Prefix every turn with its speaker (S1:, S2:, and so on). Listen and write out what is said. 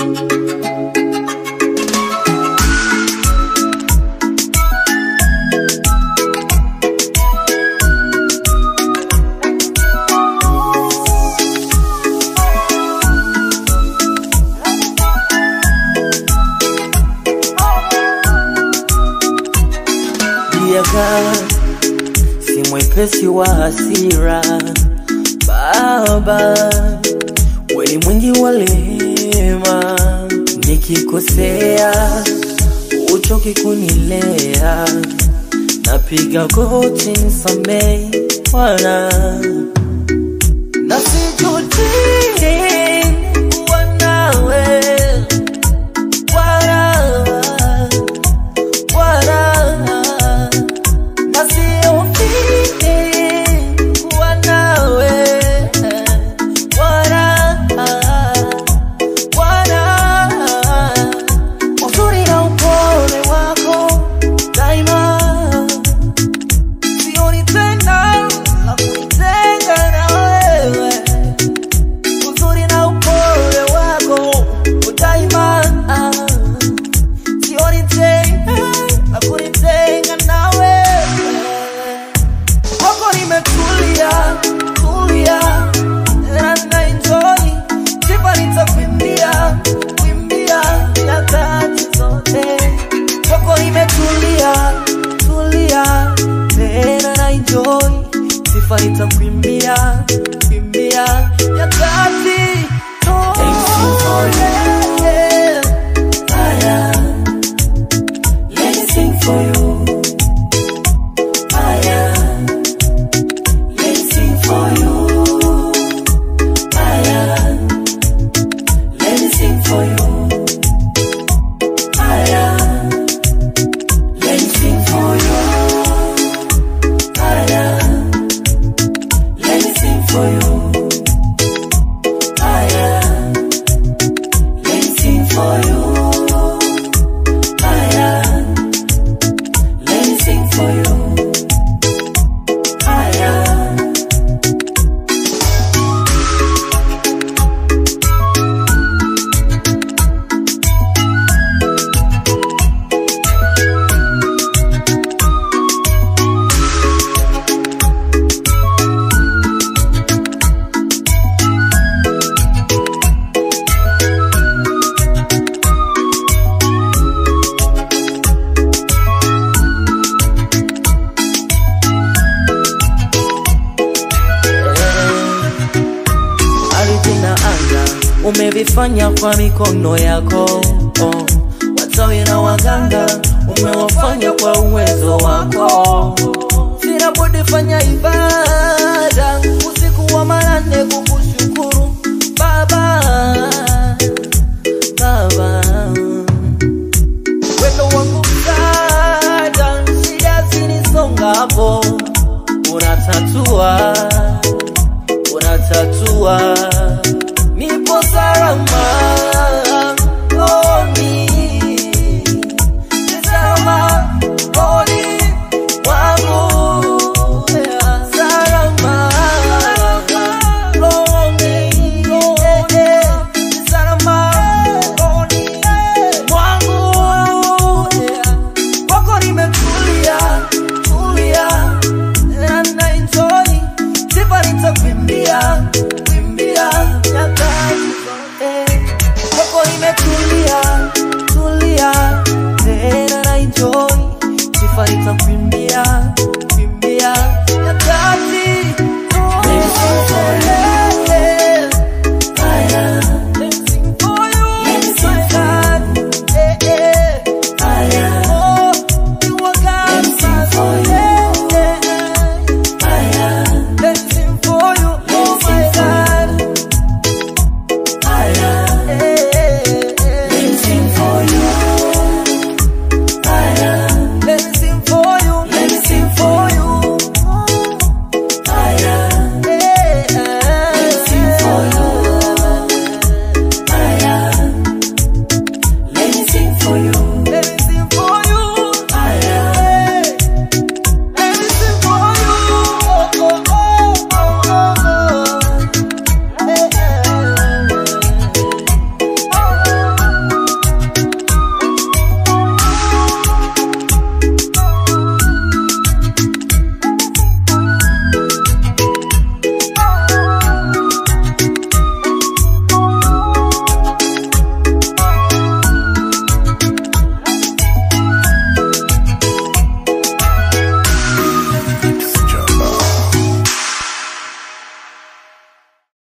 S1: Diaga si mwepesi wa hasira, Baba weni mwingi wa rehema, nikikosea uchoki kunilea, napiga goti nisamehe Bwana, na sijuti kuwa nawe Bwana, Bwana na siofii kuwa nawe Bwana, Bwana, uzuri na upole wako daima, sioni tena la kunitenga na wewe, uzuri na upole wako daima sioni tena la kunitenga na wewe kwako nimetulia tulia na na enjoy sifa nitakuimbia kuimbia nyakati zote kwako nimetulia tulia tena na enjoy sifa nitakuimbia kuimbia nyakati zote Haya, let me sing for you. Haya, let me sing for you. Haya, let me sing for you. Haya, let me sing for you. Haya, let me sing for you. Haya, let me sing for you. Haya, let me sing for you. Haya. ardhi na anga umevifanya kwa mikono yako oh. Watawi na waganga umewafanya kwa uwezo wako. Sina budi fanya ibada usiku wa manane kukushukuru Baba, Baba wendo wangu msaada, shida zinisongapo unatatua unatatua, nipo salama rohoni, ni salama rohoni mwangu, salama rohoni, ni salama rohoni mwangu, kwako nimetulia tulia na na enjoy sifa nitakuimbia kuimbia nyakati zote kwako nimetulia tulia tena na enjoy sifa nitakuimbia